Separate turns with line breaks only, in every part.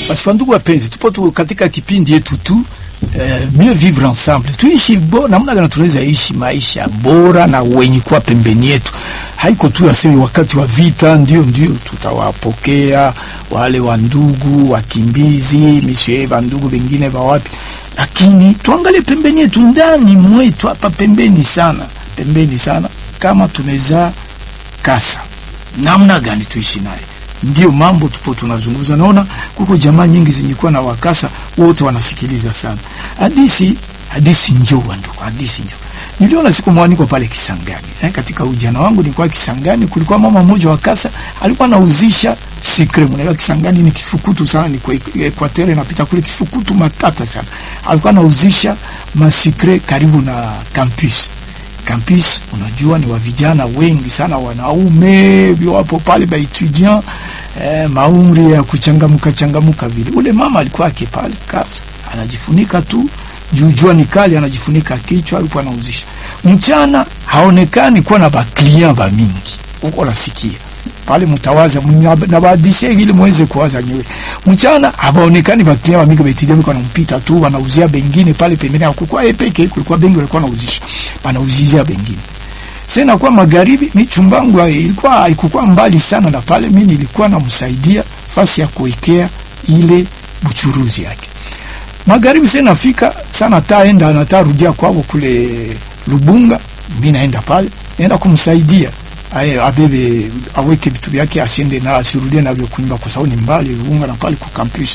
Basi wandugu wapenzi, tupo tu katika kipindi yetu tu eh, mieux vivre ensemble, tuishi bo, namna gani tunaweza ishi maisha bora na wenye kuwa pembeni yetu. Haiko tu aseme wakati wa vita ndio ndio tutawapokea wale wandugu wakimbizi misie wandugu wengine wa wapi, lakini tuangalie pembeni yetu, ndani mwetu hapa pembeni sana, pembeni sana, kama tunaweza kasa namna gani tuishi naye ndio mambo tupo tunazungumza. Naona kuko jamaa nyingi zenye na wakasa wote wanasikiliza sana hadisi. Hadisi njoo ndugu, hadisi njoo. Niliona siku moja niko pale Kisangani eh, katika ujana wangu nilikuwa Kisangani, kulikuwa mama mmoja wa kasa alikuwa anauzisha sikre. Mnaelewa Kisangani ni kifukutu sana, ni kwa Equateur napita kule kifukutu matata sana. Alikuwa anauzisha masikre karibu na campus campus unajua, ni wa vijana wengi sana, wanaume wapo pale ba etudiant eh, maumri ya kuchangamuka changamuka vile. Ule mama alikuwa ake pale kasa, anajifunika tu juu jua ni kali, anajifunika kichwa, yupo anauzisha. Mchana haonekani kuwa na ba client ba mingi, uko nasikia pale mtawaza na baadishe ili muweze kuwaza nyewe. Mchana habaonekani ba client ba mingi, ba etudiant kwa nampita tu, wanauzia bengine pale pembeni, hakukuwa yeye peke, kulikuwa bengi walikuwa wanauzisha wanauzia bengine. Sasa kwa magharibi, mi chumbangu ilikuwa haikuwa mbali sana na pale, mimi nilikuwa namsaidia fasi ya kuwekea ile buchuruzi yake. Magharibi sasa nafika sana, taenda na tarudia kwao kule Lubunga, mimi naenda pale, naenda kumsaidia aye abebe aweke vitu vyake, asiende na asirudie navyo kunyumba, kwa sababu ni mbali Lubunga na pale ku campus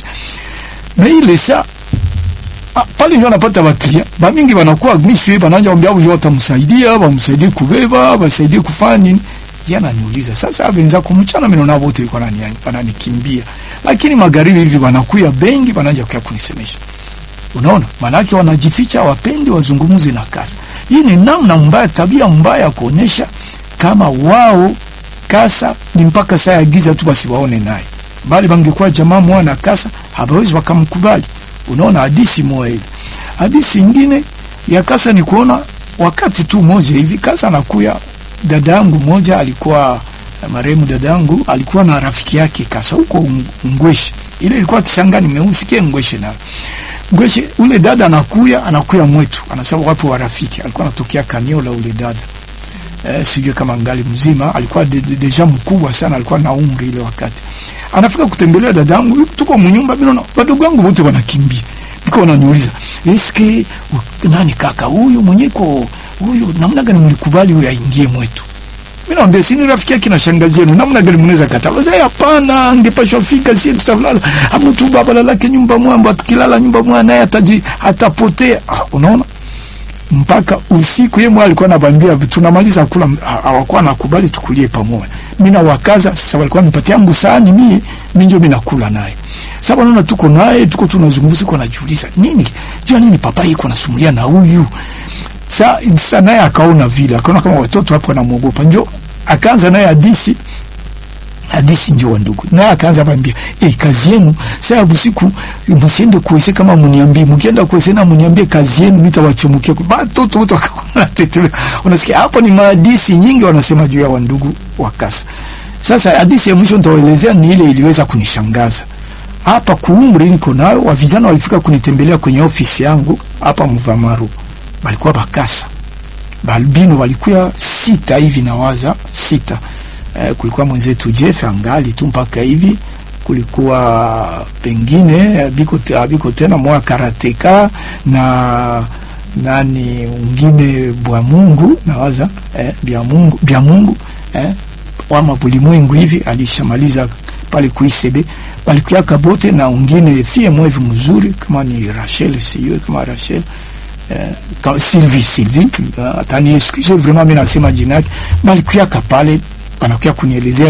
na ile saa Ah, pale ndio anapata baklia ba mingi wanakuwa mishwe bananja ombea au yote msaidia bamsaidie kubeba basaidie kufanya nini. Yana niuliza sasa, abenza kumchana mimi naona wote walikuwa wananianya wananikimbia, lakini magharibi hivi wanakuya bengi bananja kwa kunisemesha. Unaona, manake wanajificha, wapendi wazungumuze na kasa. Hii ni namna mbaya, tabia mbaya kuonesha kama wao kasa ni mpaka saa ya giza tu basi waone naye, bali bangekuwa jamaa mwana kasa habawezi wakamkubali. Unaona, hadisi moja ile. Hadisi nyingine ya kasa ni kuona wakati tu moja hivi kasa nakuya, dada yangu moja alikuwa marehemu, dada yangu alikuwa na rafiki yake kasa huko Ngweshe, ile ilikuwa Kisangani meusikie Ngweshe na Ngweshe. Ule dada anakuya anakuya mwetu, anasema wapo wa rafiki, alikuwa anatokea Kaniola ule dada eh, sijui kama ngali mzima, alikuwa de, de, deja mkubwa sana, alikuwa na umri ile wakati anafika kutembelea dadangu, tuko mnyumba, mimi naona wadogo wangu wote wanakimbia, niko wananiuliza eske nani kaka huyu mwenyeko huyu, namna gani mlikubali huyu aingie mwetu? Mimi naambia si ni rafiki yake na shangazi yenu, namna gani mnaweza kataa? Sasa hapana, angepashwa fika, si tutafulala amutu baba lalake nyumba mwamba, atakilala nyumba mwana naye ataji atapotea. Ah, unaona mpaka usiku yeye mwa alikuwa anabambia tunamaliza kula, hawakuwa nakubali tukulie pamoja. Mimi na wakaza sasa, walikuwa nipatia yangu sahani mimi mimi ndio mimi nakula naye. Sasa naona tuko naye tuko tunazungumza, tuko najiuliza nini jua nini papa yuko anasumulia na huyu sasa. Sasa naye akaona vile, akaona kama watoto hapo wanamuogopa, njoo akaanza naye hadithi hadisi ndio wa ndugu naye akaanza bambia eh, kazi yenu sasa usiku msiende kuweze, kama mniambie, mkienda kuweze na mniambie kazi yenu, nitawachumukia watoto wote. Wakaona tetele, unasikia hapo ni mahadisi nyingi wanasema juu ya wandugu wa kasa. Sasa hadisi ya mwisho nitawaelezea ni ile iliweza kunishangaza hapa kuumri niko nayo. Wa vijana walifika kunitembelea kwenye ofisi yangu hapa Mvamaru, walikuwa bakasa balbino, walikuwa sita hivi nawaza sita Eh, kulikuwa mwenzetu Jeff angali tu mpaka hivi, kulikuwa pengine biko biko tena mwa karateka na nani mwingine bwa Mungu nawaza eh, bya Mungu bya Mungu eh, wama bulimwengu hivi alishamaliza pale kuisebe balikuwa kabote na wengine fie mwevi mzuri kama ni Rachel, siyo kama Rachel eh, kama Sylvie Sylvie, atani excuse vraiment mimi nasema jina yake balikuwa kapale wanakuja kunielezea